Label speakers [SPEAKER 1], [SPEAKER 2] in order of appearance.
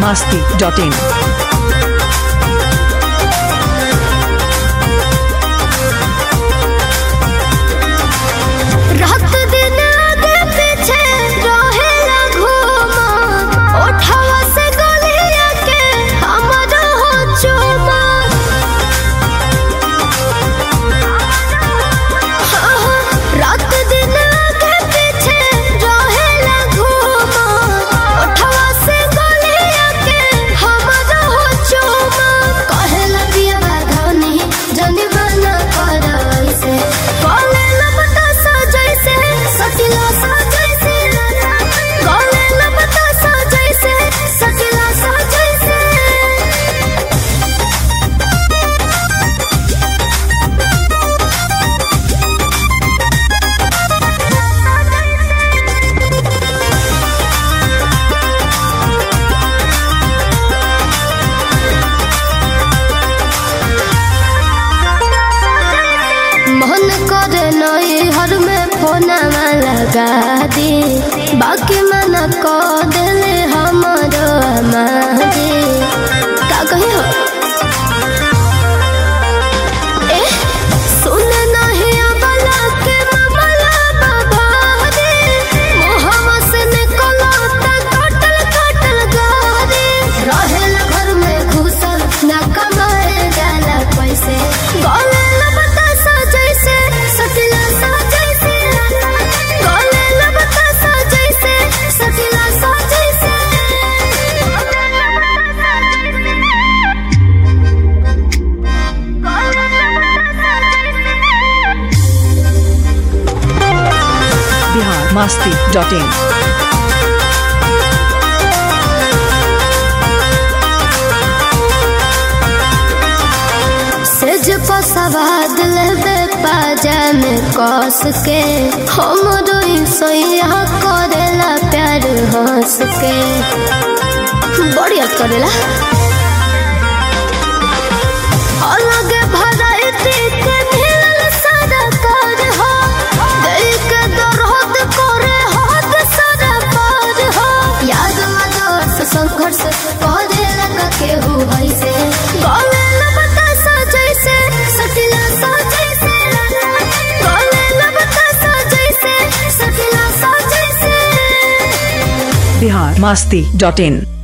[SPEAKER 1] masti.in.
[SPEAKER 2] रात दिन आगे पीछे रहेला घूमा ओठवा से गलिया के हमरो हो चुमा हाँ, रात दिन आगे पीछे रहेला घूमा ओठवा से गलिया के हमरो हो चुमा कहेला पिया बाधनी जनी बना कर ऐसे कॉले लपटा सजैसे सटिला सजैसे कॉले लपटा सजैसे सटिला सजैसे मन करे नई हर में फोनवा लगा दी बाकी मना को दिले हमरो मादी का कही हो ए सुन नहीं अबला के मामला बाबा रे मोहम्मद से निकलो त कटल कटल गारे रहेला घर में घुसल ना कमाए जाला पैसे गले लबता सजैसे सटिला सजैसे गले लबता सजैसे सटिला सजैसे
[SPEAKER 1] Bihar masti.in.
[SPEAKER 2] सेज पर सवाद लेबे पाजा में कस के हमरो सैया करेला प्यार हंस के बड़ी याद करेला अलग भराइती के मिलल सारा कार हो दिल के दर्द करे हद सारा पार हो याद मदर्स संघर्ष करे लगा के हो ऐसे गले लबता सजैसे सटिला सजैसे गले लबता सजैसे सटिला सजैसे
[SPEAKER 1] Bihar masti.in.